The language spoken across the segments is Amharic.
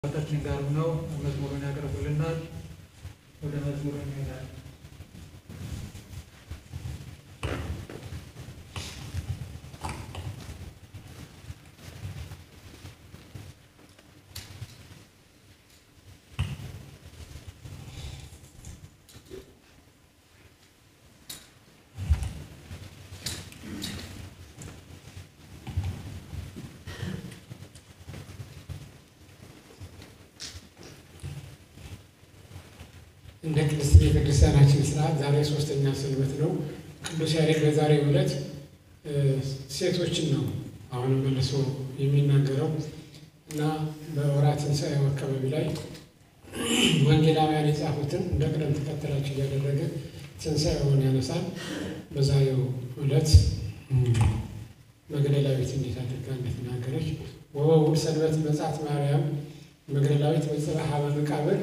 አባታችን ጋር ነው መዝሙሩን ያቀርቡልናል። ወደ መዝሙሩ እንሄዳለን። እንደ ቅድስት ቤተክርስቲያናችን ስርዓት ዛሬ ሶስተኛ ሰንበት ነው። ቅዱስ ያሬድ በዛሬው ዕለት ሴቶችን ነው አሁንም መልሶ የሚናገረው እና በወርኃ ትንሣኤው አካባቢ ላይ ወንጌላውያን የጻፉትን እንደ ቅደም ተከተላቸው እያደረገ ትንሣኤውን ያነሳል። በዛሬው ዕለት መግደላዊት እንዴት አድርጋ እንደተናገረች ወበውእቱ ሰንበት መጽአት ማርያም መግደላዊት በጽርሐ በመቃብር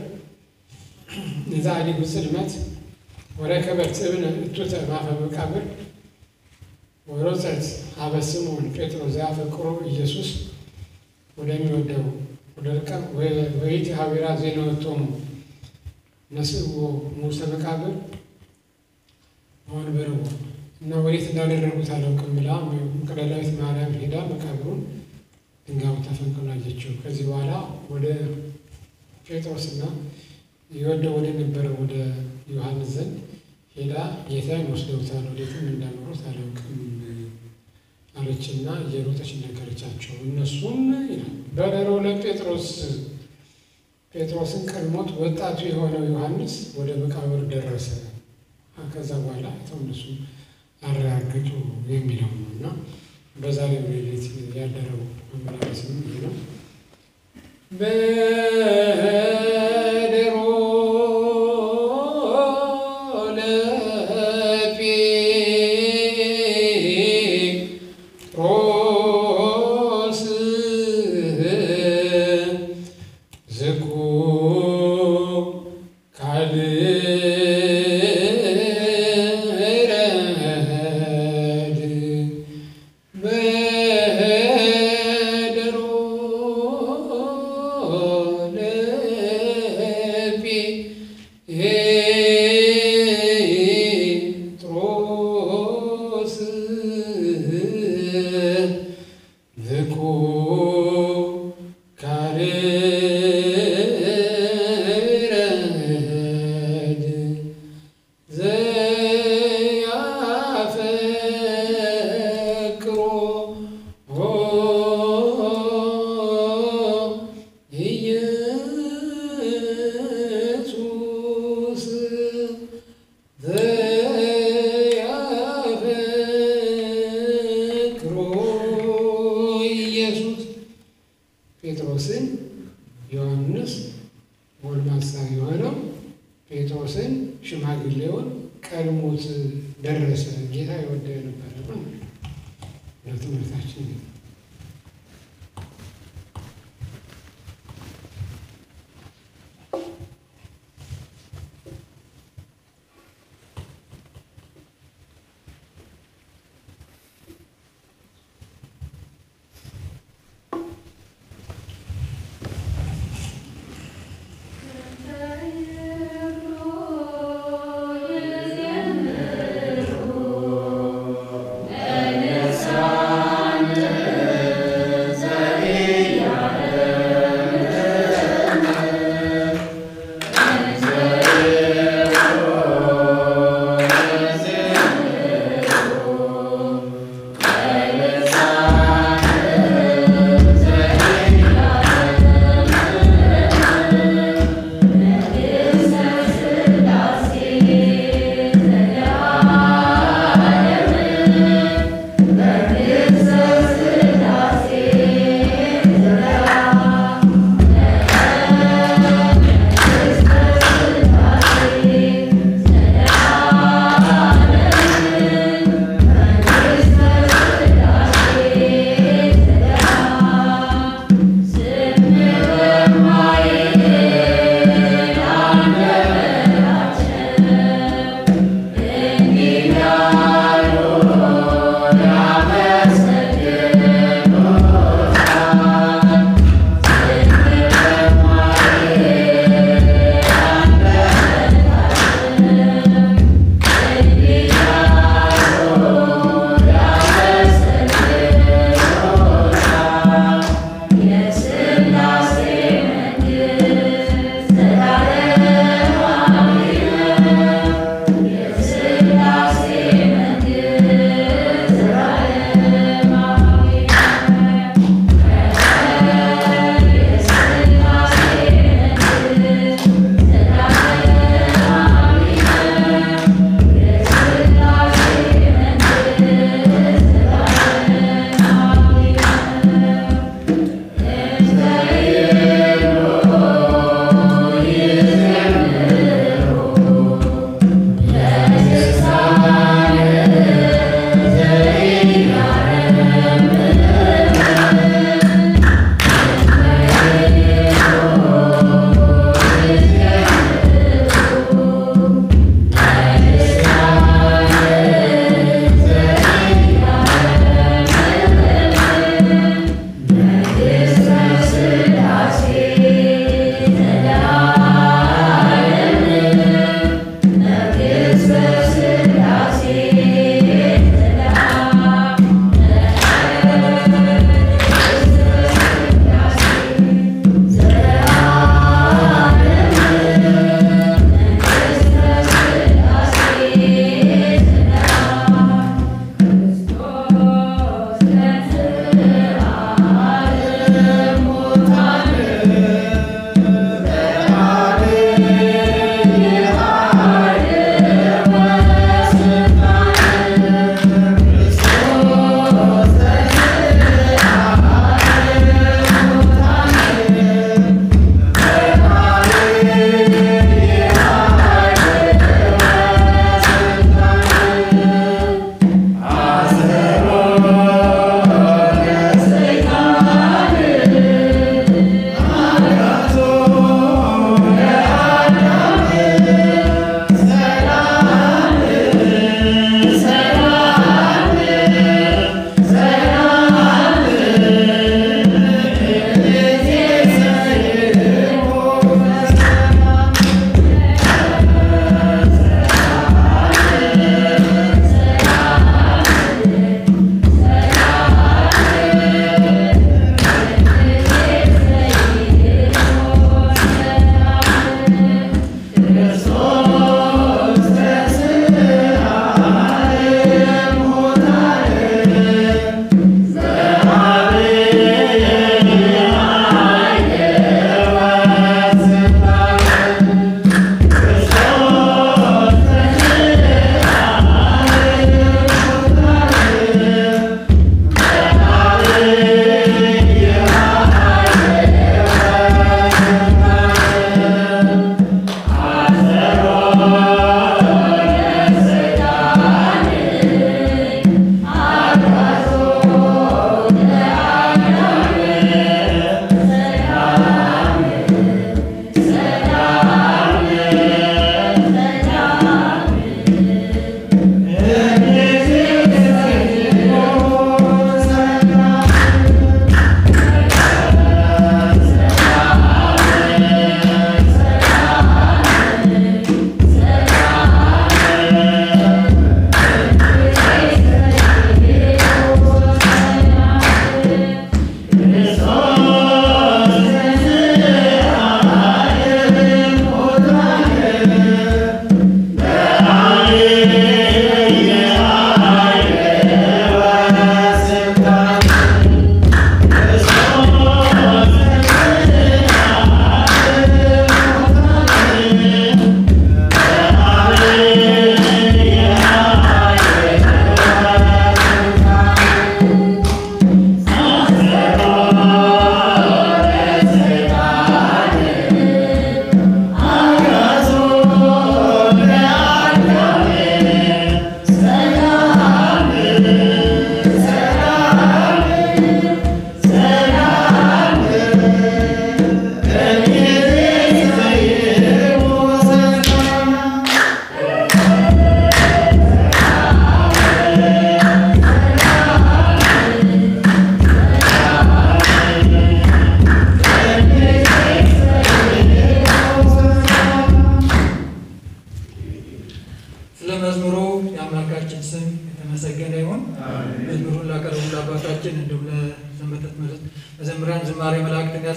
የዛሊጉ ጽልመት ወረከበት እብነ እቱተ ማፈ መቃብር ወሮፀት ሀበ ስምዖን ጴጥሮስ ዘያፈቅሮ ኢየሱስ ወደሚወደው ወደ ርቀ ወይት ሀቢራ ዜናወቶሙ ነስእዎ ሙሰ መቃብር ወንበርዎ እና ወዴት እንዳደረጉት አላውቅም ብላ መግደላዊት ማርያም ሄዳ መቃብሩን ድንጋዩ ተፈንቅሎ አየችው። ከዚህ በኋላ ወደ ጴጥሮስና የወደው ወደ ነበረው ወደ ዮሐንስ ዘንድ ሄዳ ጌታን ወስደውታል፣ ወዴትም እንዳኖሩት አላውቅም አለችና እየሮጠች ነገረቻቸው። እነሱም ይላል በደሮ ለጴጥሮስ ጴጥሮስን ቀድሞት ወጣቱ የሆነው ዮሐንስ ወደ መቃብር ደረሰ። ከዛ በኋላ አይተው እነሱ አረጋገጡ የሚለው ነው እና በዛሬው ሌሊት ያደረው መመላለስም ይሄ ነው። በደሮ ለጴጥሮስ ዝኩ ካልረድ በደሮ ለጴጥሮስ ዝኩ ካልረድ ዘያፈቅሮ ኢየሱስ ዘያፈቅሮ ኢየሱስ ጴጥሮስን ዮሐንስ ጎልማሳ የሆነው ጴጥሮስን ሽማግሌውን ቀድሞት ደረሰ። ጌታ የወደ የነበረ ነው። ለትምህርታችን Thank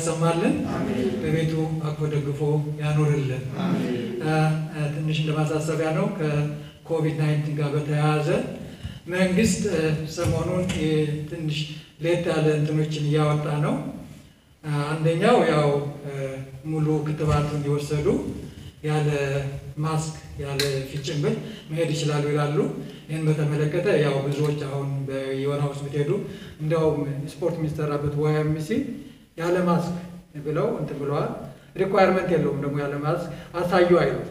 ያሰማልን፣ በቤቱ አቅፎ ደግፎ ያኖርልን። ትንሽ እንደማሳሰቢያ ነው ከኮቪድ 19 ጋር በተያያዘ መንግስት ሰሞኑን ትንሽ ሌት ያለ እንትኖችን እያወጣ ነው። አንደኛው ያው ሙሉ ክትባቱን የወሰዱ ያለ ማስክ ያለ ፊት ጭንብል መሄድ ይችላሉ ይላሉ። ይህን በተመለከተ ያው ብዙዎች አሁን በየወና ውስጥ ብትሄዱ እንዲያውም ስፖርት የሚሰራበት ዋይኤምሲ ያለ ማስክ ብለው እንትን ብለዋል። ሪኳየርመንት የለውም ደግሞ ያለ ማስክ አሳዩ አይሉት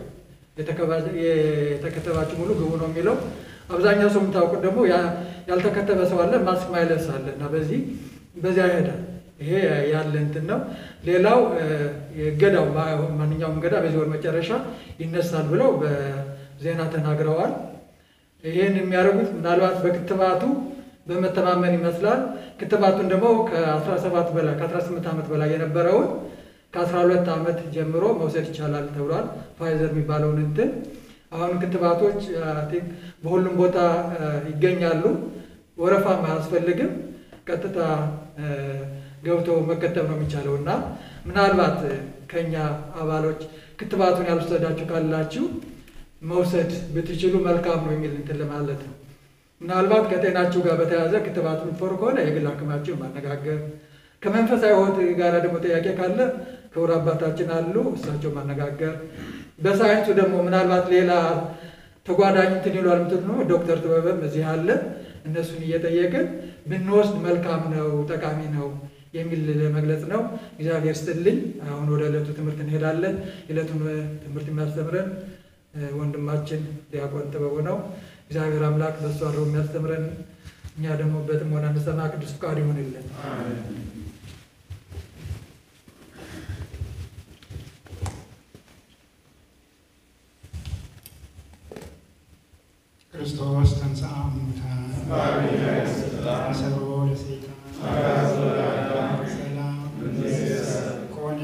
የተከተባችሁ ሙሉ ግቡ ነው የሚለው። አብዛኛው ሰው የምታውቁት ደግሞ ያልተከተበ ሰው አለ፣ ማስክ ማይለብስ አለ እና በዚህ በዚያ ይሄዳል። ይሄ ያለ እንትን ነው። ሌላው እገዳው ማንኛውም እገዳ በዚህ ወር መጨረሻ ይነሳል ብለው በዜና ተናግረዋል። ይህን የሚያደርጉት ምናልባት በክትባቱ በመተማመን ይመስላል። ክትባቱን ደግሞ ከ17 በላይ ከ18 ዓመት በላይ የነበረውን ከ12 ዓመት ጀምሮ መውሰድ ይቻላል ተብሏል። ፋይዘር የሚባለውን እንትን አሁን ክትባቶች በሁሉም ቦታ ይገኛሉ። ወረፋም አያስፈልግም። ቀጥታ ገብቶ መከተብ ነው የሚቻለው እና ምናልባት ከኛ አባሎች ክትባቱን ያልወሰዳችሁ ካላችሁ መውሰድ ብትችሉ መልካም ነው የሚል እንትን ለማለት ነው። ምናልባት ከጤናችሁ ጋር በተያያዘ ክትባት የምትፈሩ ከሆነ የግል ሐኪማችሁን ማነጋገር፣ ከመንፈሳዊ ሕይወት ጋር ደግሞ ጥያቄ ካለ ክቡር አባታችን አሉ፣ እሳቸው ማነጋገር። በሳይንሱ ደግሞ ምናልባት ሌላ ተጓዳኝ እንትን ይሏል የምትሉ ነው ዶክተር ጥበበም እዚህ አለ። እነሱን እየጠየቅን ብንወስድ መልካም ነው፣ ጠቃሚ ነው የሚል ለመግለጽ ነው። እግዚአብሔር ስትልኝ አሁን ወደ ዕለቱ ትምህርት እንሄዳለን። የዕለቱን ትምህርት የሚያስተምረን ወንድማችን ዲያቆን ጥበቡ ነው። እግዚአብሔር አምላክ በሱ አድሮ የሚያስተምረን እኛ ደግሞ በጥሞና እንሰማ ቅዱስ ፍቃድ ይሆንልን። ክርስቶስ ተንሥአ እሙታን አሰሮ ለሰይጣን ሰላም ኮነ።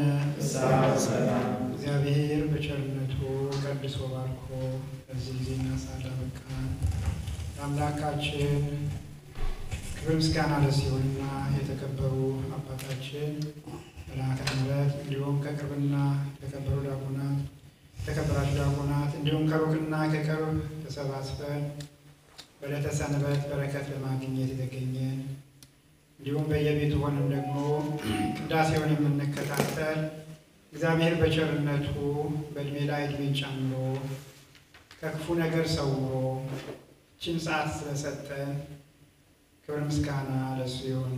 እግዚአብሔር በቸርነቱ ቀድሶ ባርኮ በዚህ ጊዜና ሰዓት አበቃን። ለአምላካችን ክብር ምስጋና ለእሱ ይሁንና የተከበሩ አባታችን መልአከ ምሕረት እንዲሁም ከቅርብና የተከበሩ ዲያቆናት የተከበራችሁ ዲያቆናት እንዲሁም ከሩቅና ከቅርብ ተሰባስበን በዕለተ ሰንበት በረከት ለማግኘት የተገኘን እንዲሁም በየቤቱ ሆነን ደግሞ ቅዳሴውን የምንከታተል እግዚአብሔር በቸርነቱ በእድሜ ላይ እድሜን ጨምሮ ከክፉ ነገር ሰውሮ ይህችን ሰዓት ስለሰጠን ክብር ምስጋና ለእሱ ይሁን።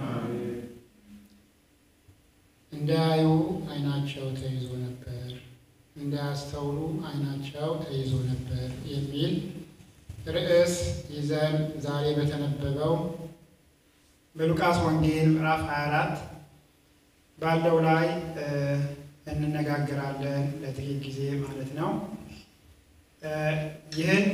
እንዳያዩ ዓይናቸው ተይዞ ነበር እንዳያስተውሉ ዓይናቸው ተይዞ ነበር የሚል ርዕስ ይዘን ዛሬ በተነበበው በሉቃስ ወንጌል ምዕራፍ 24 ባለው ላይ እንነጋገራለን ለጥቂት ጊዜ ማለት ነው። ይህን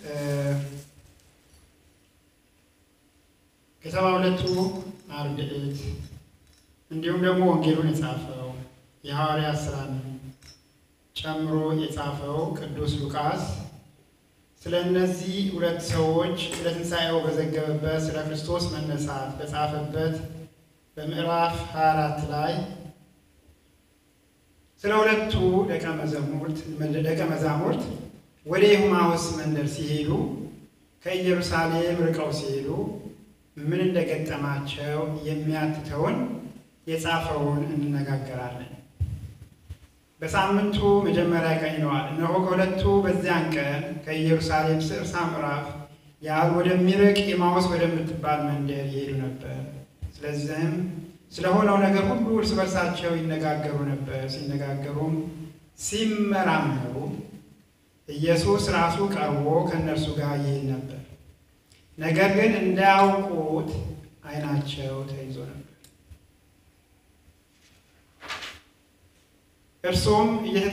ከሰባ ሁለቱ አርድእት እንዲሁም ደግሞ ወንጌሉን የጻፈው የሐዋርያት ሥራን ጨምሮ የጻፈው ቅዱስ ሉቃስ ስለ እነዚህ ሁለት ሰዎች ስለ ትንሣኤው በዘገበበት ስለ ክርስቶስ መነሳት በጻፈበት በምዕራፍ 24 ላይ ስለ ሁለቱ ደቀ መዛሙርት ደቀ መዛሙርት ወደ ኤማሁስ መንደር ሲሄዱ ከኢየሩሳሌም ርቀው ሲሄዱ ምን እንደገጠማቸው የሚያትተውን የጻፈውን እንነጋገራለን። በሳምንቱ መጀመሪያ ቀን ይለዋል። እነሆ ከሁለቱ በዚያን ቀን ከኢየሩሳሌም ስዕርሳ ምዕራፍ ያህል ወደሚርቅ ኤማሁስ ወደምትባል መንደር ይሄዱ ነበር። ስለዚህም ስለሆነው ነገር ሁሉ እርስ በርሳቸው ይነጋገሩ ነበር። ሲነጋገሩም ሲመራመሩ ኢየሱስ ራሱ ቀርቦ ከእነርሱ ጋር ይሄድ ነበር። ነገር ግን እንዳያውቁት ዓይናቸው ተይዞ ነበር። እርሱም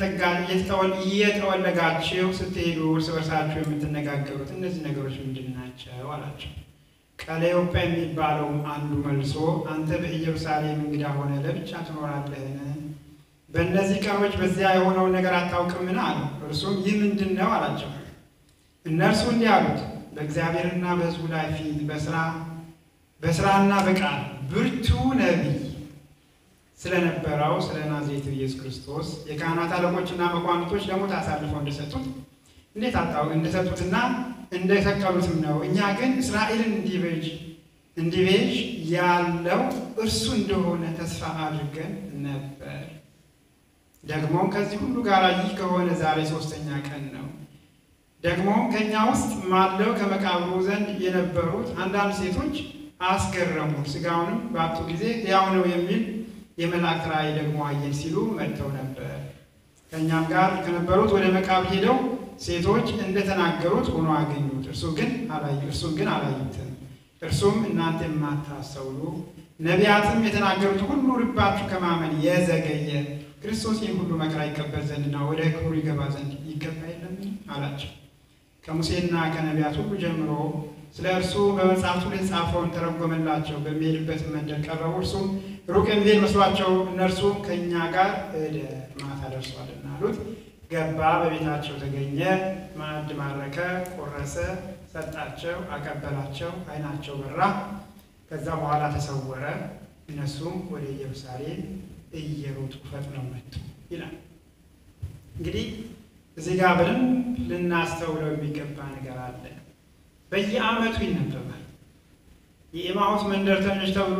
እየጠወለጋችሁ ስትሄዱ እርስ በርሳችሁ የምትነጋገሩት እነዚህ ነገሮች ምንድን ናቸው? አላቸው። ቀለዮጳ የሚባለውም አንዱ መልሶ አንተ በኢየሩሳሌም እንግዳ ሆነ ለብቻ ትኖራለህን? በእነዚህ ቀኖች በዚያ የሆነውን ነገር አታውቅምን? አለው። እርሱም ይህ ምንድን ነው? አላቸው። እነርሱ እንዲህ አሉት፣ በእግዚአብሔርና በሕዝቡ ላይ ፊት በስራ በስራና በቃል ብርቱ ነቢይ ስለነበረው ስለ ናዝሬቱ ኢየሱስ ክርስቶስ የካህናት አለቆችና መኳንቶች ለሞት አሳልፈው እንደሰጡት እንዴት አጣው እንደሰጡትና እንደሰቀሉትም ነው። እኛ ግን እስራኤልን እንዲቤዥ እንዲቤዥ ያለው እርሱ እንደሆነ ተስፋ አድርገን ነበር። ደግሞም ከዚህ ሁሉ ጋር ይህ ከሆነ ዛሬ ሶስተኛ ቀን ነው። ደግሞ ከእኛ ውስጥ ማለው ከመቃብሩ ዘንድ የነበሩት አንዳንድ ሴቶች አስገረሙ። ሥጋውንም ባጡ ጊዜ ሕያው ነው የሚል የመላእክት ራእይ ደግሞ አየን ሲሉ መጥተው ነበር። ከእኛም ጋር ከነበሩት ወደ መቃብር ሄደው ሴቶች እንደተናገሩት ሆኖ አገኙት። እርሱ ግን አላዩ እርሱን ግን አላዩትም። እርሱም እናንተ የማታስተውሉ ነቢያትም የተናገሩት ሁሉ ልባችሁ ከማመን የዘገየ ክርስቶስ ይህን ሁሉ መከራ ይቀበል ዘንድና ወደ ክብሩ ይገባ ዘንድ ይገባ የለምን አላቸው። ከሙሴና ከነቢያት ሁሉ ጀምሮ ስለ እርሱ በመጽሐፍቱ ላይ የተጻፈውን ተረጎመላቸው። በሚሄድበት መንደር ቀረቡ። እርሱም ሩቅ የሚሄድ መስሏቸው እነርሱም ከእኛ ጋር እደ ማታ ደርሷልና አሉት። ገባ፣ በቤታቸው ተገኘ። ማዕድ ማረከ፣ ቆረሰ፣ ሰጣቸው፣ አቀበላቸው። ዓይናቸው በራ። ከዛ በኋላ ተሰወረ። እነሱም ወደ ኢየሩሳሌም እየሮጡ ፈጥነው መጡ ይላል። እንግዲህ እዚህ ጋር በደንብ ልናስተውለው የሚገባ ነገር አለ። በየዓመቱ ይነበባል። የኤማሁስ መንደርተኞች ተብሎ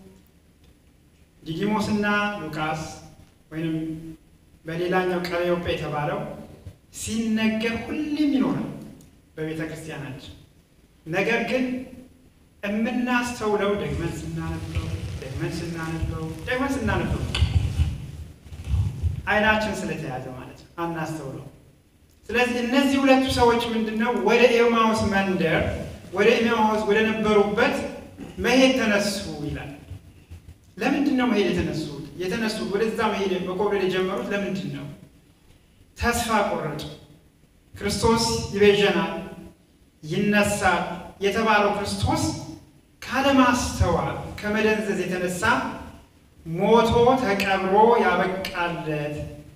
ዲዲሞስና ሉቃስ ወይም በሌላኛው ቀለዮጳ የተባለው ሲነገር ሁሌም ይኖራል በቤተ ክርስቲያናችን። ነገር ግን የምናስተውለው ደግመን ስናነበው ደግመን ስናነበው ደግመን ስናነበው ዓይናችን ስለተያዘ ማለት ነው፣ አናስተውለው። ስለዚህ እነዚህ ሁለቱ ሰዎች ምንድን ነው ወደ ኤማሁስ መንደር ወደ ኤማሁስ ወደ ነበሩበት መሄድ ተነሱ ይላል። ለምንድን ነው መሄድ የተነሱት? የተነሱት ወደዛ መሄድ መኮብለል የጀመሩት ለምንድን ነው? ተስፋ ቆረጡ። ክርስቶስ ይቤዠናል፣ ይነሳል የተባለው ክርስቶስ ካለማስተዋል ከመደንዘዝ የተነሳ ሞቶ ተቀብሮ ያበቃለት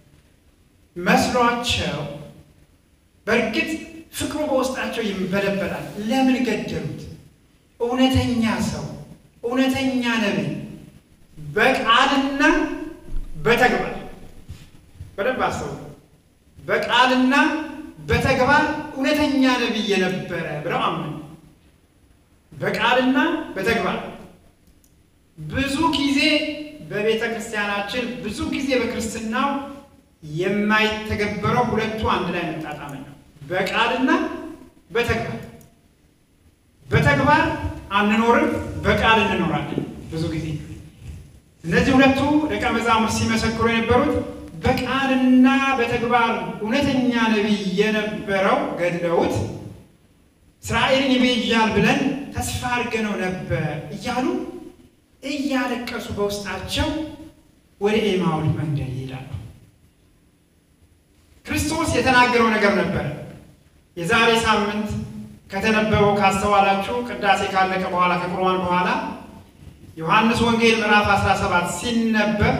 መስሏቸው በእርግጥ ፍቅሩ በውስጣቸው ይንበለበላል። ለምን ገደሉት? እውነተኛ ሰው እውነተኛ ነቢይ በቃልና በተግባር በደንብ አስተውሉ። በቃልና በተግባር እውነተኛ ነቢይ የነበረ ብለው አመኑ። በቃልና በተግባር ብዙ ጊዜ በቤተ ክርስቲያናችን ብዙ ጊዜ በክርስትናው የማይተገበረው ሁለቱ አንድ ላይ መጣጣም ነው። በቃልና በተግባር በተግባር አንኖርም፣ በቃል እንኖራለን። ብዙ ጊዜ እነዚህ ሁለቱ ደቀ መዛሙርት ሲመሰክሩ የነበሩት በቃልና በተግባር እውነተኛ ነቢይ የነበረው ገድለውት እስራኤልን ይቤዣል ብለን ተስፋ አድርገነው ነበር እያሉ እያለቀሱ በውስጣቸው ወደ ኤማሁስ መንደር ይሄዳሉ። ክርስቶስ የተናገረው ነገር ነበረ። የዛሬ ሳምንት ከተነበበው ካስተዋላችሁ ቅዳሴ ካለቀ በኋላ ከቁርባን በኋላ ዮሐንስ ወንጌል ምዕራፍ 17 ሲነበብ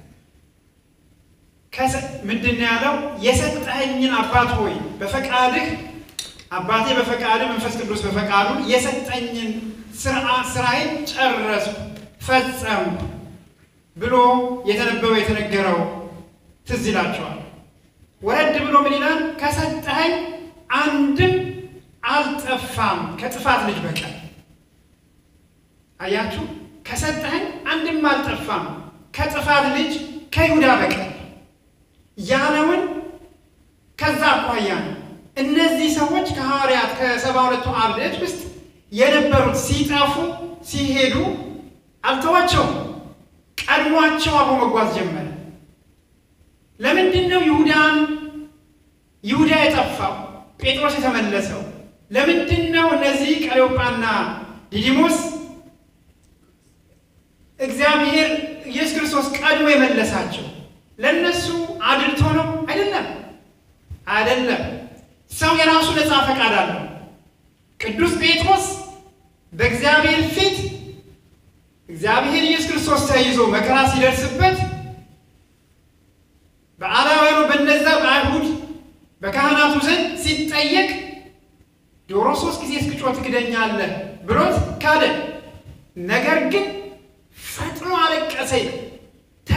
ምንድን ነው ያለው? የሰጠኸኝን አባት ሆይ በፈቃድህ አባቴ በፈቃድህ መንፈስ ቅዱስ በፈቃዱ የሰጠኝን ስራዬን ጨረስኩ ፈጸምኩ ብሎ የተነበበው የተነገረው ትዝ ይላቸዋል። ወረድ ብሎ ምን ይላል? ከሰጠኸኝ አንድም አልጠፋም ከጥፋት ልጅ በቀር። አያችሁ፣ ከሰጠኸኝ አንድም አልጠፋም ከጥፋት ልጅ ከይሁዳ በቀር ያለውን ከዛ አኳያ ነው። እነዚህ ሰዎች ከሐዋርያት ከሰባ ሁለቱ አርድእት ውስጥ የነበሩት ሲጠፉ ሲሄዱ አልተዋቸውም። ቀድሟቸው አብሮ መጓዝ ጀመረ። ለምንድን ነው ይሁዳን ይሁዳ የጠፋው ጴጥሮስ የተመለሰው? ለምንድን ነው እነዚህ ቀሌዮጳና ዲዲሞስ እግዚአብሔር ኢየሱስ ክርስቶስ ቀድሞ የመለሳቸው? ለእነሱ አድልቶ ነው? አይደለም፣ አይደለም። ሰው የራሱ ነፃ ፈቃድ አለው። ቅዱስ ጴጥሮስ በእግዚአብሔር ፊት እግዚአብሔር ኢየሱስ ክርስቶስ ተይዞ መከራ ሲደርስበት በአላውያኑ በነዛ በአይሁድ በካህናቱ ዘንድ ሲጠየቅ ዶሮ ሶስት ጊዜ እስክጮህ ትክደኛለህ ብሎት ካደ። ነገር ግን ፈጥኖ አለቀሰ።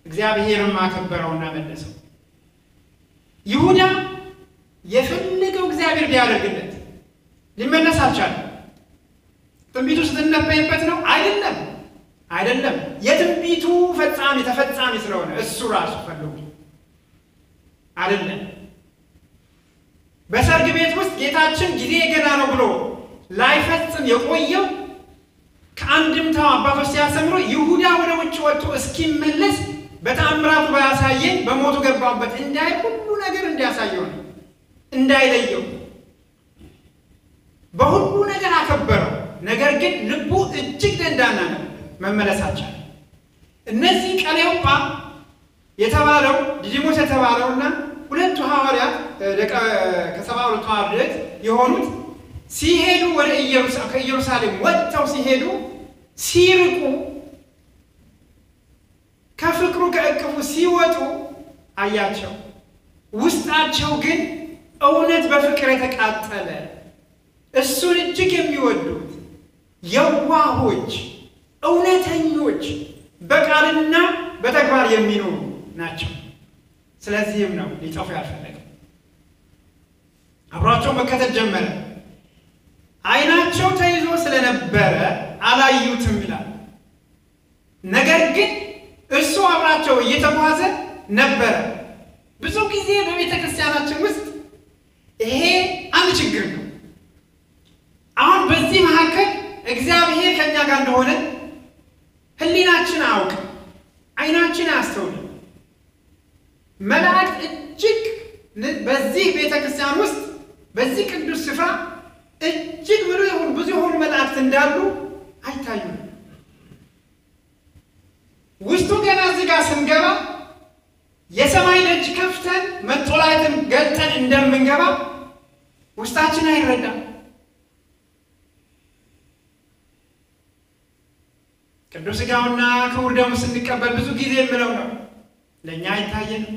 እግዚአብሔርም አከበረውና መለሰው። ይሁዳ የፈለገው እግዚአብሔር ቢያደርግለት ሊመለስ አልቻለም። ትንቢቱ ስትነበይበት ነው አይደለም፣ አይደለም። የትንቢቱ ፈጻሚ ተፈጻሚ ስለሆነ እሱ ራሱ ፈልጉ አይደለም። በሰርግ ቤት ውስጥ ጌታችን ጊዜ ገና ነው ብሎ ላይፈጽም የቆየው ከአንድምታው አባቶች ሲያስተምሩ ይሁዳ ወደ ውጭ ወጥቶ እስኪመለስ በተአምራቱ ባያሳየን በሞቱ ገባበት እንዳይ ሁሉ ነገር እንዲያሳየው ነው እንዳይለየው በሁሉ ነገር አከበረው። ነገር ግን ልቡ እጅግ ደንዳና ነው፣ መመለሳቸው እነዚህ ቀሌዮጳ የተባለው ዲዲሞስ የተባለውና ሁለቱ ሐዋርያት ከሰባ ሁለቱ ሐዋርያት የሆኑት ሲሄዱ ወደ ከኢየሩሳሌም ወጥተው ሲሄዱ ሲርቁ ከፍቅሩ ከእቅፉ ሲወጡ አያቸው። ውስጣቸው ግን እውነት በፍቅር የተቃጠለ እሱን እጅግ የሚወዱት የዋሆች፣ እውነተኞች በቃልና በተግባር የሚኖሩ ናቸው። ስለዚህም ነው ሊጠፉ ያልፈለገው። አብሯቸው መከተል ጀመረ። ዓይናቸው ተይዞ ስለነበረ አላዩትም ይላል። ነገር ግን እሱ አብራቸው እየተጓዘ ነበረ። ብዙ ጊዜ በቤተ ክርስቲያናችን ውስጥ ይሄ አንድ ችግር ነው። አሁን በዚህ መካከል እግዚአብሔር ከእኛ ጋር እንደሆነ ሕሊናችን አያውቅም፣ ዓይናችን አያስተውልም። መላእክት እጅግ በዚህ ቤተ ክርስቲያን ውስጥ በዚህ ቅዱስ ስፍራ እጅግ ብሎ የሆኑ ብዙ የሆኑ መላእክት እንዳሉ አይታዩም። ውስጡ ገና እዚህ ጋር ስንገባ የሰማይ ደጅ ከፍተን መጦላትን ገልጠን እንደምንገባ ውስጣችን አይረዳም። ቅዱስ ሥጋውና ክቡር ደሙ ስንቀበል ብዙ ጊዜ የምለው ነው፣ ለእኛ አይታየንም።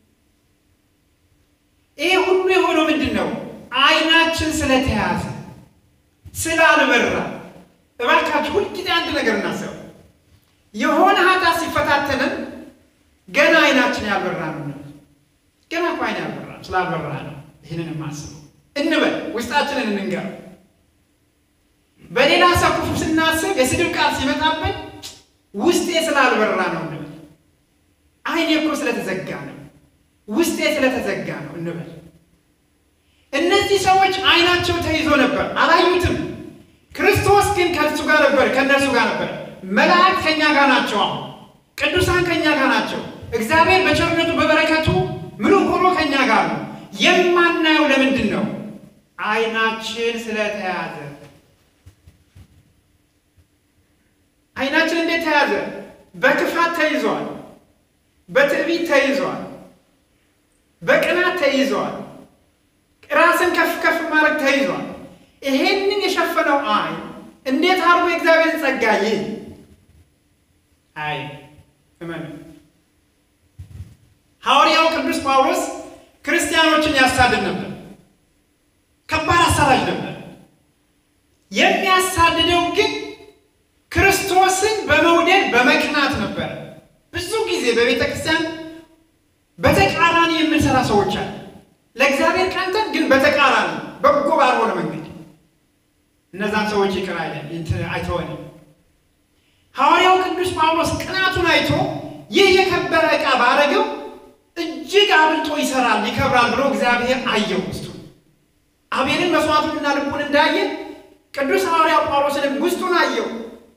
ይሄ ሁሉ የሆነው ምንድን ነው? ዓይናችን ስለተያዘ ስላልበራ። እባካችሁ ሁልጊዜ አንድ ነገር እናስብ። የሆነ ኃጢአት ሲፈታተንን ገና ዓይናችን ያልበራ ነው። ገና እኮ ዓይን ያልበራ ስላልበራ ነው። ይህንን የማስበው እንበል፣ ውስጣችንን እንንገር። በሌላ ሰው ክፉ ስናስብ የስድብ ቃል ሲመጣብን ውስጤ ስላልበራ ነው እንበል። ዓይኔ እኮ ስለተዘጋ ነው፣ ውስጤ ስለተዘጋ ነው እንበል። እነዚህ ሰዎች ዓይናቸው ተይዞ ነበር፣ አላዩትም። ክርስቶስ ግን ከእርሱ ጋር ነበር፣ ከእነርሱ ጋር ነበር። መላእክት ከእኛ ጋር ናቸው። አሁን ቅዱሳን ከእኛ ጋር ናቸው። እግዚአብሔር በቸርነቱ በበረከቱ ምሉ ሆኖ ከእኛ ጋር ነው። የማናየው ለምንድን ነው? ዓይናችን ስለተያዘ። ዓይናችን እንዴት ተያዘ? በክፋት ተይዟል፣ በትዕቢት ተይዟል፣ በቅናት ተይዟል፣ ራስን ከፍ ከፍ ማድረግ ተይዟል። ይሄንን የሸፈነው ዓይን እንዴት አድርጎ የእግዚአብሔርን ጸጋ ይህ አይ እመኑ። ሐዋርያው ቅዱስ ጳውሎስ ክርስቲያኖችን ያሳድድ ነበር። ከባድ አሳዳጅ ነበር። የሚያሳድደው ግን ክርስቶስን በመውደድ በመቅናት ነበር። ብዙ ጊዜ በቤተ ክርስቲያን በተቃራኒ የምንሰራ ሰዎች አለ። ለእግዚአብሔር ቀንተን ግን በተቃራኒ በጎ ባልሆነ መንገድ እነዛን ሰዎች ይቅር አይለን አይተወንም። ሐዋርያው ቅዱስ ጳውሎስ ቅናቱን አይቶ ይህ የከበረ ዕቃ ባረገው እጅግ አብልጦ ይሰራል ይከብራል ብሎ እግዚአብሔር አየው። ውስጡ አቤልን መስዋዕቱንና ልቡን እንዳየ ቅዱስ ሐዋርያው ጳውሎስንም ውስጡን አየው።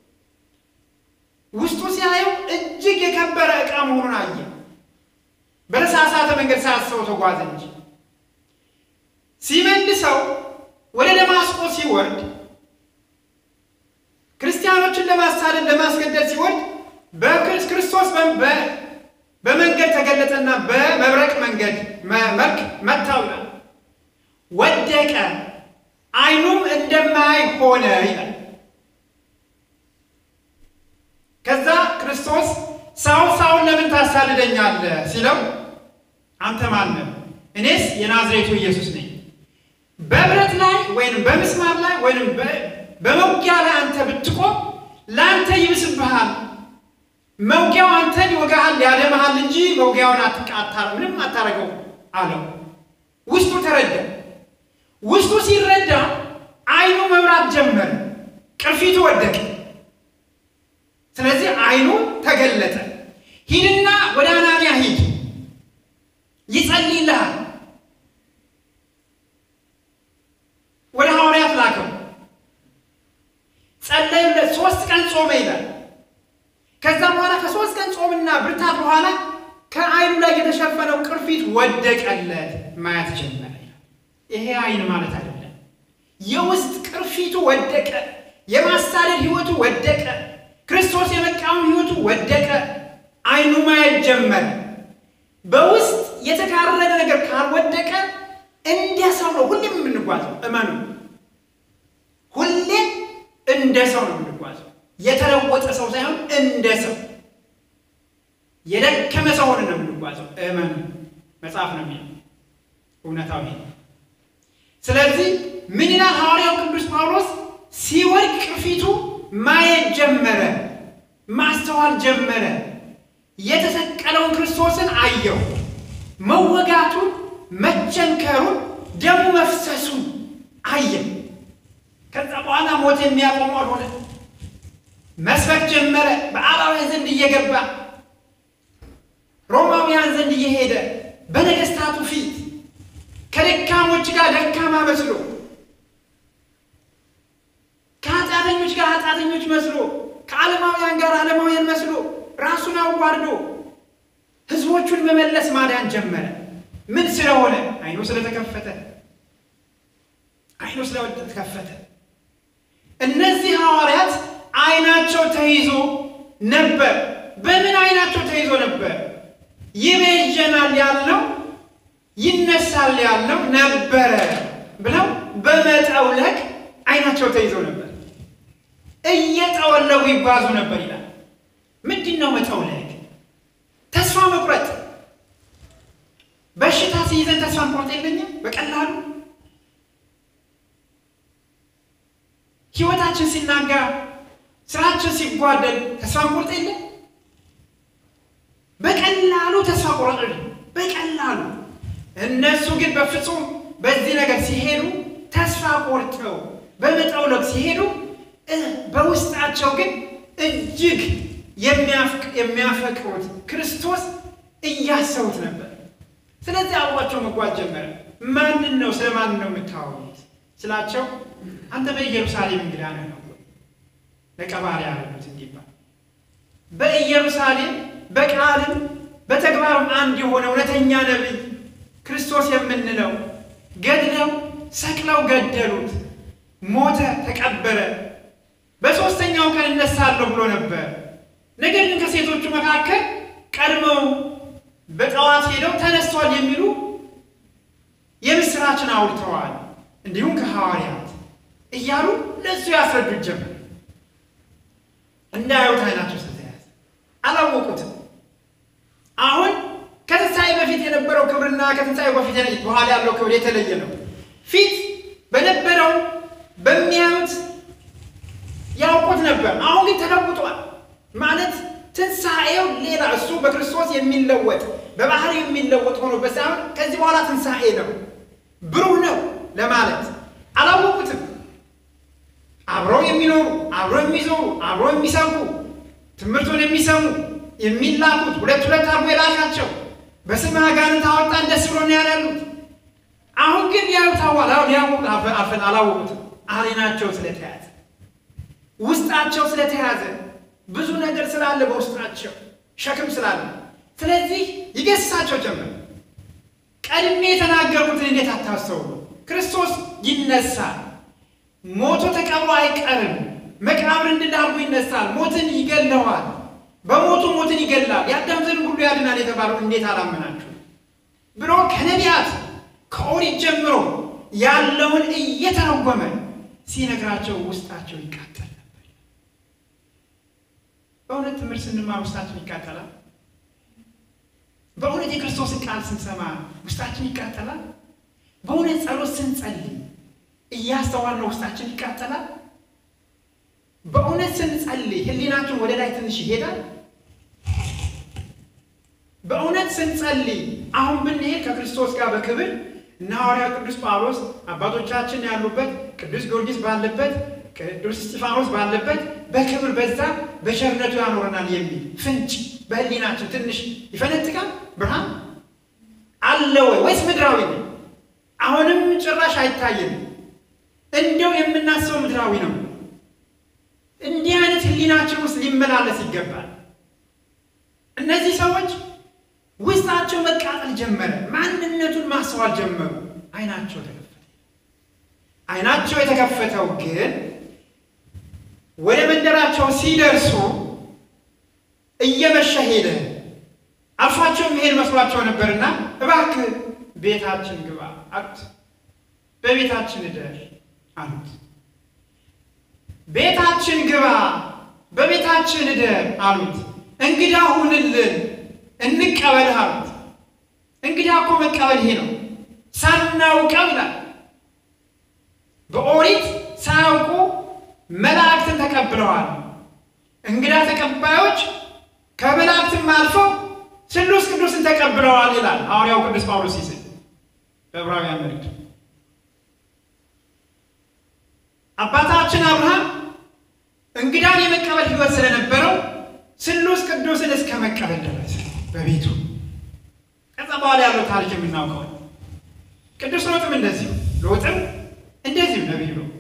ውስጡ ሲያየው እጅግ የከበረ ዕቃ መሆኑን አየ። በተሳሳተ መንገድ ሳያስበው ተጓዘ እንጂ ሲመልሰው ወደ ደማስቆ ሲወርድ ክርስቲያኖችን ለማሳደድ ለማስገደድ ሲወርድ በክርስቶስ በመንገድ ተገለጠና በመብረቅ መንገድ መልክ መታው ይላል። ወደቀ፣ ዓይኑም እንደማያይ ሆነ ይላል። ከዛ ክርስቶስ ሰው ሰውን ለምን ታሳድደኛለህ ሲለው አንተ ማን ነህ? እኔስ የናዝሬቱ ኢየሱስ ነኝ። በብረት ላይ ወይም በምስማር ላይ ወይም በመውጊያ ላይ አንተ ብትቆም ለአንተ ይብስብሃል። መውጊያው አንተን ይወጋሃል፣ ያደማሃል መውጊያውን አትቃታ ምንም አታረገው አለው። ውስጡ ተረዳ። ውስጡ ሲረዳ አይኑ መብራት ጀመረ፣ ቅርፊቱ ወደቀ። ስለዚህ አይኑ ተገለጠ። ሂድና ወደ አናንያ ሂድ፣ ይጸልይልሃል። ወደ ሐዋርያት ላከው። ጸለዩለት። ሶስት ቀን ጾመ ይላል። ከዛም በኋላ ከሶስት ቀን ጾምና ብርታት በኋላ ከአይኑ ላይ የተሸፈነው ቅርፊት ወደቀለት፣ ማየት ጀመረ ይላል። ይሄ አይን ማለት አይደለም። የውስጥ ቅርፊቱ ወደቀ። የማሳደድ ህይወቱ ወደቀ። ክርስቶስ የመቃወም ህይወቱ ወደቀ። አይኑ ማየት ጀመረ። በውስጥ የተካረረ ነገር ካልወደቀ እንደ ሰው ነው ሁሌም የምንጓዘው። እመኑ፣ ሁሌም እንደ ሰው ነው የምንጓዘው። የተለወጠ ሰው ሳይሆን እንደ ሰው የደከመ ሰው ሆነ ነው የምንጓዘው። እመኑ፣ መጽሐፍ ነው የሚለው እውነታው ይሄ። ስለዚህ ምን ይላል ሐዋርያው ቅዱስ ጳውሎስ? ሲወድቅ ቅርፊቱ ማየት ጀመረ፣ ማስተዋል ጀመረ። የተሰቀለውን ክርስቶስን አየው። መወጋቱን፣ መቸንከሩን፣ ደሙ መፍሰሱን አየ። ከዛ በኋላ ሞት የሚያቆመው ሆነ። መስበክ ጀመረ። በአላውያን ዘንድ እየገባ ሮማውያን ዘንድ እየሄደ በነገስታቱ ፊት ከደካሞች ጋር ደካማ መስሎ ከኃጢአተኞች ጋር ኃጢአተኞች መስሎ ከዓለማውያን ጋር ዓለማውያን መስሎ ራሱን አዋርዶ ህዝቦቹን መመለስ ማዳን ጀመረ። ምን ስለሆነ? አይኑ ስለተከፈተ፣ አይኑ ስለተከፈተ። እነዚህ ሐዋርያት አይናቸው ተይዞ ነበር። በምን አይናቸው ተይዞ ነበር? ይቤዠናል ያልነው ይነሳል ያልነው ነበረ ብለው በመጠውለግ አይናቸው ተይዞ ነበር። እየጠወለጉ ይጓዙ ነበር ይላል። ምንድን ነው መጠውለግ? ተስፋ መቁረጥ። በሽታ ሲይዘን ተስፋ መቁረጥ የለኝም በቀላሉ ህይወታችን ሲናጋ፣ ስራችን ሲጓደል ተስፋ መቁረጥ የለም። በቀላሉ ተስፋ ቆረጥ፣ በቀላሉ እነሱ ግን በፍጹም በዚህ ነገር ሲሄዱ ተስፋ ቆርጠው በመጠውለግ ሲሄዱ በውስጣቸው ግን እጅግ የሚያፈቅሩት ክርስቶስ እያሰቡት ነበር። ስለዚህ አብሯቸው መጓዝ ጀመረ። ማንን ነው ስለ ማንን ነው የምታወሩት ስላቸው፣ አንተ በኢየሩሳሌም እንግዳ ነህ ነው ለቀባሪ ያሉት እንዲባል በኢየሩሳሌም በቃልም በተግባርም አንድ የሆነ እውነተኛ ነቢይ ክርስቶስ የምንለው ገድለው ሰቅለው ገደሉት፣ ሞተ፣ ተቀበረ። በሦስተኛው ቀን እነሳለሁ ብሎ ነበር። ነገር ግን ከሴቶቹ መካከል ቀድመው በጠዋት ሄደው ተነስቷል የሚሉ የምስራችን አውርተዋል። እንዲሁም ከሐዋርያት እያሉ ለእሱ ያስረዱት ጀመር። እንዳያዩት አይናቸው ስለተያዘ አላወቁትም። አሁን ከትንሣኤ በፊት የነበረው ክብርና ከትንሣኤ በፊት በኋላ ያለው ክብር የተለየ ነው። ፊት በነበረው በሚያዩት ያውቁት ነበር። አሁን ግን ተለውጧል። ማለት ትንሣኤው ሌላ እሱ በክርስቶስ የሚለወጥ በባህሪ የሚለወጥ ሆኖበት ሳይሆን ከዚህ በኋላ ትንሣኤ ነው፣ ብሩህ ነው ለማለት አላወቁትም። አብረው የሚኖሩ አብረው የሚዞሩ አብረው የሚሰሙ ትምህርቱን የሚሰሙ የሚላኩት ሁለት ሁለት አድርጎ የላካቸው በስምህ አጋንንት አወጣን ደስ ብሎን ያላሉት አሁን ግን ያዩታዋል ሊያውቁት አፈን አላወቁትም። አይናቸው ስለተያዘ ውስጣቸው ስለተያዘ ብዙ ነገር ስላለ በውስጣቸው ሸክም ስላለ፣ ስለዚህ ይገስጻቸው ጀመር። ቀድሜ የተናገርኩትን እንዴት አታስተውሉ? ክርስቶስ ይነሳል። ሞቶ ተቀብሮ አይቀርም። መቃብር እንድዳርጉ ይነሳል። ሞትን ይገለዋል። በሞቱ ሞትን ይገላል። የአዳም ዘርን ሁሉ ያድናል የተባለው እንዴት አላመናችሁ ብሎ ከነቢያት ከኦሪት ጀምሮ ያለውን እየተረጎመ ሲነግራቸው ውስጣቸው ይቃጠል ነበር። በእውነት ትምህርት ስንማር ውስጣችን ይቃጠላል። በእውነት የክርስቶስን ቃል ስንሰማ ውስጣችን ይቃጠላል። በእውነት ጸሎት ስንጸልይ እያስተዋልነው ውስጣችን ይቃጠላል። በእውነት ስንጸልይ ሕሊናችን ወደ ላይ ትንሽ ይሄዳል። በእውነት ስንጸልይ አሁን ብንሄድ ከክርስቶስ ጋር በክብር እና ሐዋርያው ቅዱስ ጳውሎስ አባቶቻችን ያሉበት ቅዱስ ጊዮርጊስ ባለበት ቅዱስ እስጢፋኖስ ባለበት በክብር በዛ በቸርነቱ ያኖረናል የሚል ፍንጭ በሕሊናችን ትንሽ ይፈነጥቃል። ብርሃን አለ ወይ ወይስ ምድራዊ ነው? አሁንም ጭራሽ አይታይም። እንዲያው የምናስበው ምድራዊ ነው። እንዲህ አይነት ሕሊናችን ውስጥ ሊመላለስ ይገባል። እነዚህ ሰዎች ውስጣቸው መቃጠል ጀመረ። ማንነቱን ማስተዋል ጀመሩ። አይናቸው ተከፈተ። አይናቸው የተከፈተው ግን ወደ መንደራቸው ሲደርሱ እየመሸ ሄደ። አልፏቸው የሚሄድ መስሏቸው ነበርና እባክህ ቤታችን ግባ አሉት። በቤታችን እደር አሉት። ቤታችን ግባ፣ በቤታችን እደር አሉት። እንግዳ ሁንልን እንቀበልህ አሉት። እንግዳ እኮ መቀበል ይሄ ነው። ሳናውቀው ይላል በኦሪት ሳያውቁ መላእክትን ተቀብለዋል። እንግዳ ተቀባዮች ከመላእክትም አልፈው ስሉስ ቅዱስን ተቀብለዋል ይላል ሐዋርያው ቅዱስ ጳውሎስ ሲስል በዕብራውያን መልእክቱ አባታችን አብርሃም እንግዳን የመቀበል ሕይወት ስለነበረው ስሉስ ቅዱስን እስከ መቀበል ደረሰ በቤቱ። ከዛ በኋላ ያለው ታሪክ የምናውቀው ነው። ቅዱስ ሎጥም እንደዚሁ ሎጥም እንደዚሁ ነቢይ ነው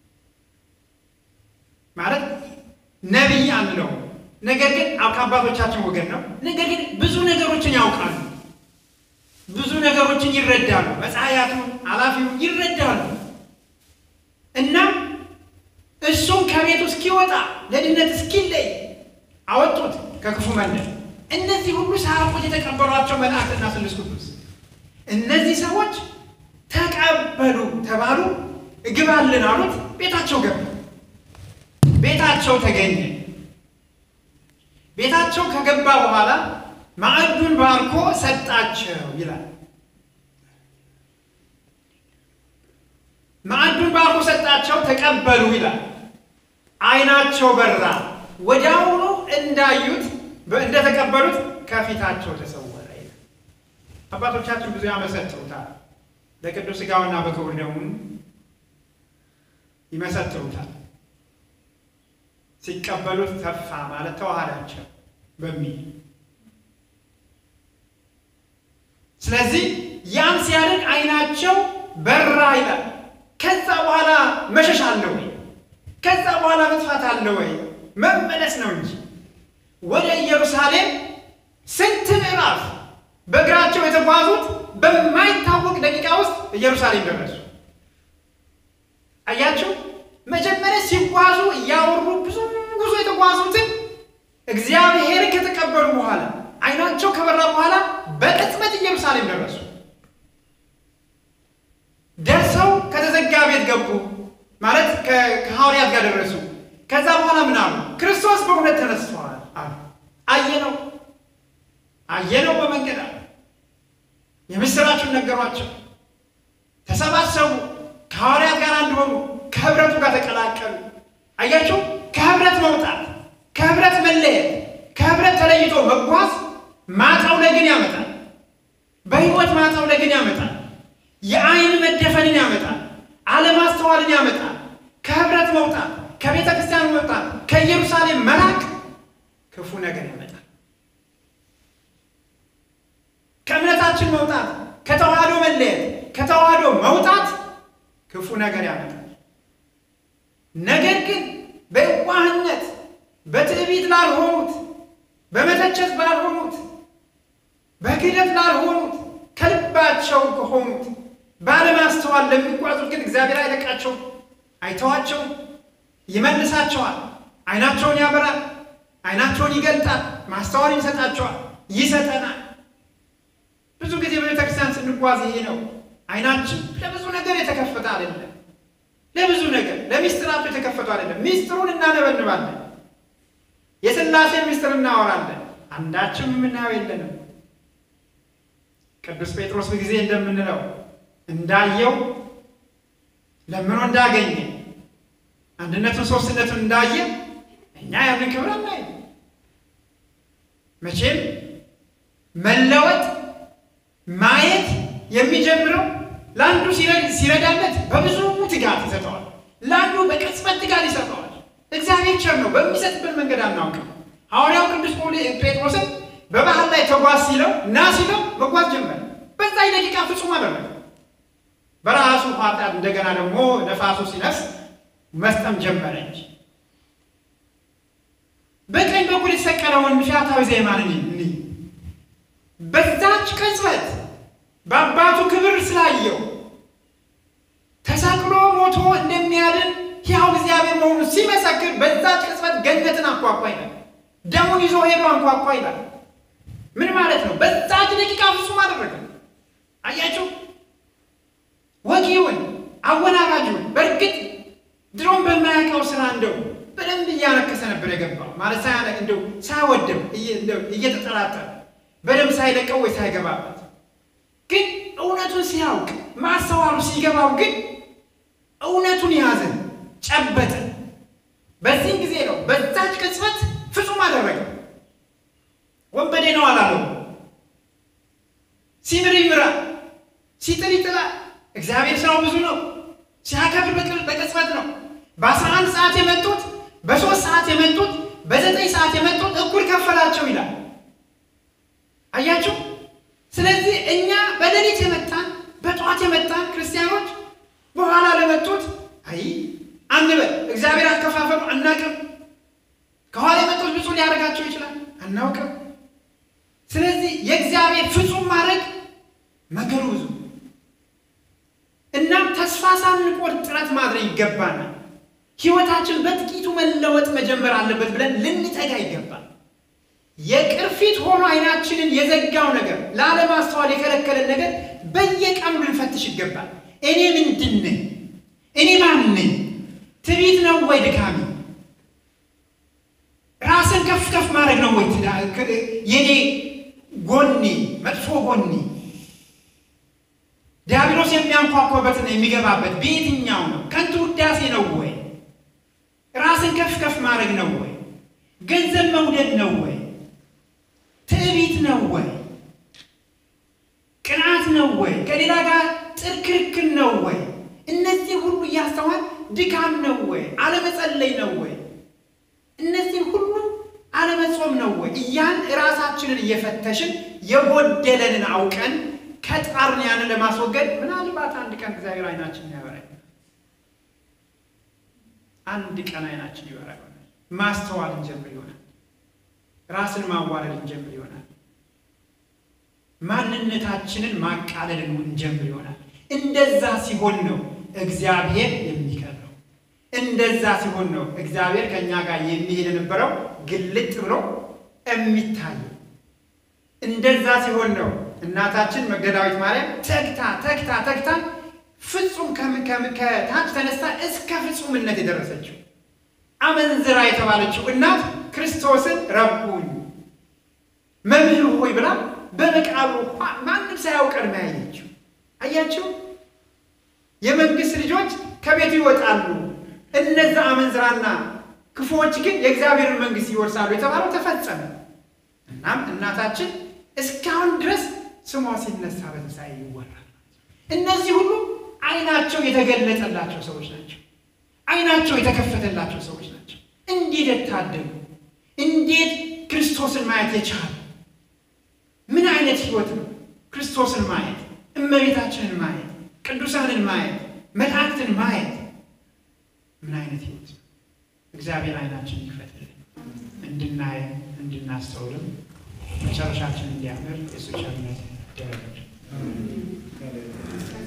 ማለት ነቢይ አንለው፣ ነገር ግን ከአባቶቻችን ወገን ነው። ነገር ግን ብዙ ነገሮችን ያውቃሉ፣ ብዙ ነገሮችን ይረዳሉ፣ መጽሐያቱን ኃላፊውን ይረዳሉ እና እሱም ከቤቱ እስኪወጣ ለድነት እስኪለይ አወጡት ከክፉ መንደር። እነዚህ ሁሉ ሳያውቁት የተቀበሏቸው መላእክትና ስሉስ ቅዱስ እነዚህ ሰዎች ተቀበሉ ተባሉ። እግባልን አሉት። ቤታቸው ገባ። ቤታቸው ተገኘ። ቤታቸው ከገባ በኋላ ማዕዱን ባርኮ ሰጣቸው ይላል። ማዕዱን ባርኮ ሰጣቸው፣ ተቀበሉ ይላል። ዓይናቸው በራ። ወዲያውኑ እንዳዩት እንደተቀበሉት ከፊታቸው ተሰወረ ይላል። አባቶቻችን ብዙ ያመሰጥሩታል። በቅዱስ ሥጋውና በክቡር ደሙ ይመሰጥሩታል። ሲቀበሉት ተፋ ማለት ተዋሃዳቸው በሚል ስለዚህ ያም ሲያደርግ ዓይናቸው በራ ይላል። ከዛ በኋላ መሸሽ አለ ወይ? ከዛ በኋላ መጥፋት አለ ወይ? መመለስ ነው እንጂ ወደ ኢየሩሳሌም ስንት ምዕራፍ በእግራቸው የተጓዙት በማይታወቅ ደቂቃ ውስጥ ኢየሩሳሌም ደረሱ። አያቸው። መጀመሪያ ሲጓዙ እያወሩ ብዙ ጉዞ የተጓዙትን እግዚአብሔርን ከተቀበሉ በኋላ ዓይናቸው ከበራ በኋላ በቅጽበት ኢየሩሳሌም ደረሱ። ደርሰው ከተዘጋ ቤት ገቡ ማለት ከሐዋርያት ጋር ደረሱ። ከዛ በኋላ ምን አሉ? ክርስቶስ በእውነት ተነስተዋል አሉ። አየነው አየነው በመንገድ አሉ። የምስራቹን ነገሯቸው። ተሰባሰቡ። ከሐዋርያት ጋር አንድ ሆኑ። ከህብረቱ ጋር ተቀላቀሉ። አያቸው። ከህብረት መውጣት፣ ከህብረት መለየት፣ ከህብረት ተለይቶ መጓዝ ማጠውለግን ያመጣል። በህይወት ማጠውለግን ያመጣል። የአይን መደፈንን ያመጣል። አለማስተዋልን ያመጣል። ከህብረት መውጣት፣ ከቤተ ክርስቲያን መውጣት፣ ከኢየሩሳሌም መራቅ ክፉ ነገር ያመጣል። ከእምነታችን መውጣት፣ ከተዋህዶ መለየት፣ ከተዋህዶ መውጣት ክፉ ነገር ያመጣል። ነገር ግን በዋህነት በትዕቢት ላልሆኑት፣ በመተቸት ላልሆኑት፣ በክህደት ላልሆኑት፣ ከልባቸው ከሆኑት ባለማስተዋል ለሚጓዙት ግን እግዚአብሔር አይለቃቸውም፣ አይተዋቸውም፣ ይመልሳቸዋል። አይናቸውን ያበራል፣ አይናቸውን ይገልጣል፣ ማስተዋል ይሰጣቸዋል፣ ይሰጠናል። ብዙ ጊዜ በቤተክርስቲያን ስንጓዝ ይሄ ነው። አይናችን ለብዙ ነገር የተከፈተ አይደለም። ለብዙ ነገር ለሚስጥራቱ የተከፈቱ አይደለም። ሚስጥሩን እናነበንባለን። የሥላሴን ሚስጥር እናወራለን። አንዳችም የምናየው የለንም። ቅዱስ ጴጥሮስ ጊዜ እንደምንለው እንዳየው ለምኖ እንዳገኘ አንድነቱን ሶስትነቱን እንዳየ እኛ ያንን ክብር አናይም። መቼም መለወጥ ማየት የሚጀምረው ለአንዱ ሲረዳለት በብዙ ትጋት ይሰጠዋል፣ ለአንዱ በቅጽበት ትጋት ይሰጠዋል። እግዚአብሔር ቸር ነው። በሚሰጥበት መንገድ አናውቅም። ሐዋርያው ቅዱስ ጴጥሮስን በባህር ላይ ተጓዝ ሲለው ና ሲለው መጓዝ ጀመረ። በዛ ደቂቃ ፍጹም አደረገ። በራሱ ኃጢአት እንደገና ደግሞ ነፋሱ ሲነፍስ መስጠም ጀመረች። በቀኝ በኩል የተሰቀለውን ፊያታዊ ዜማንን እንይ። በዛች ቅጽበት በአባቱ ክብር ስላየው ተሰቅሎ ሞቶ እንደሚያድን ሕያው እግዚአብሔር መሆኑን ሲመሰክር በዛች ቅጽበት ገነትን አንኳኳ ይላል። ደሙን ይዞ ሄዶ አንኳኳ ይላል። ምን ማለት ነው? በዛች ደቂቃ ፍጹም አደረገ። አያችሁ፣ ወጊውን አወናባጁን በእርግጥ ድሮም በማያውቀው ስራ እንደው በደንብ እያነከሰ ነበር የገባው ማለት ሳያነ እንደው ሳይወድም እየተጠራጠረ በደንብ ሳይለቀው ወይ ሳይገባበት ግን እውነቱን ሲያውቅ ማስተዋሉ ሲገባው ግን እውነቱን ያዘ፣ ጨበጠ። በዚህም ጊዜ ነው በዛች ቅጽበት ፍጹም አደረገ። ወንበዴ ነው አላለው። ሲምር ይምራል፣ ሲጥል ይጥላል። እግዚአብሔር ስራው ብዙ ነው። ሲያከብር በቅጽበት ነው። በአስራ አንድ ሰዓት የመጡት በሶስት ሰዓት የመጡት በዘጠኝ ሰዓት የመጡት እኩል ከፈላቸው ይላል። አያችሁ። ስለዚህ እኛ በሌሊት የመጣን በጠዋት የመጣን ክርስቲያኖች በኋላ ለመጡት አይ አንበል። እግዚአብሔር አከፋፈሉ አናውቅም። ከኋላ የመጡት ብፁዕ ሊያደርጋቸው ይችላል፣ አናውቅም። ስለዚህ የእግዚአብሔር ፍጹም ማድረግ መንገዱ ብዙ እናም ተስፋ ሳንቆርጥ ጥረት ማድረግ ይገባናል። ሕይወታችን በጥቂቱ መለወጥ መጀመር አለበት ብለን ልንተጋ ይገባል። የቅርፊት ሆኖ አይናችንን የዘጋው ነገር ላለማስተዋል የከለከለን ነገር በየቀኑ ልንፈትሽ ይገባል። እኔ ምንድን ነኝ? እኔ ማን ነኝ? ትዕቢት ነው ወይ ድካሚ? ራስን ከፍ ከፍ ማድረግ ነው ወይ የኔ ጎኔ መጥፎ ጎኔ? ዲያብሎስ የሚያንኳኳበትና የሚገባበት በየትኛው ነው? ከንቱ ውዳሴ ነው ወይ? ራስን ከፍ ከፍ ማድረግ ነው ወይ? ገንዘብ መውደድ ነው ወይ? ትዕቢት ነው ወይ? ቅናት ነው ወይ? ከሌላ ጋር ጥር ክርክር ነው ወይ? እነዚህ ሁሉ እያስተዋል ድካም ነው ወይ? አለመጸለይ ነው ወይ? እነዚህ ሁሉ አለመጾም ነው ወይ? እያን ራሳችንን እየፈተሽን የጎደለንን አውቀን ከጣርን ያንን ለማስወገድ ምናልባት አንድ ቀን እግዚአብሔር አይናችን ያበራል። አንድ ቀን አይናችን ይበራ ይሆናል። ማስተዋል እንጀምር ይሆናል። ራስን ማዋረድ እንጀምር ይሆናል። ማንነታችንን ማቃለልን እንጀምር ይሆናል። እንደዛ ሲሆን ነው እግዚአብሔር የሚቀርበው። እንደዛ ሲሆን ነው እግዚአብሔር ከእኛ ጋር የሚሄድ የነበረው ግልጥ ብሎ የሚታየው። እንደዛ ሲሆን ነው እናታችን መግደላዊት ማርያም ተግታ ተግታ ተግታ ፍጹም ከታች ተነስታ እስከ ፍጹምነት የደረሰችው አመንዝራ የተባለችው እናት ክርስቶስን ረቡኝ መምህር ሆይ ብላ በመቃብሩ ማንም ሳያውቅ ቀድማ ያየችው። አያችሁ፣ የመንግስት ልጆች ከቤቱ ይወጣሉ፣ እነዛ አመንዝራና ክፉዎች ግን የእግዚአብሔርን መንግስት ይወርሳሉ የተባለው ተፈጸመ። እናም እናታችን እስካሁን ድረስ ስሟ ሲነሳ በትንሣኤ ይወራል። እነዚህ ሁሉ አይናቸው የተገለጠላቸው ሰዎች ናቸው። አይናቸው የተከፈተላቸው ሰዎች ናቸው። እንዴት የታደሉ! እንዴት ክርስቶስን ማየት የቻሉ! ምን አይነት ህይወት ነው! ክርስቶስን ማየት፣ እመቤታችንን ማየት፣ ቅዱሳንን ማየት፣ መላእክትን ማየት ምን አይነት ህይወት ነው! እግዚአብሔር አይናችን ይክፈትልን፣ እንድናየ እንድናስተውልም መጨረሻችን እንዲያምር የሱ ቸርነት ይደረግልን።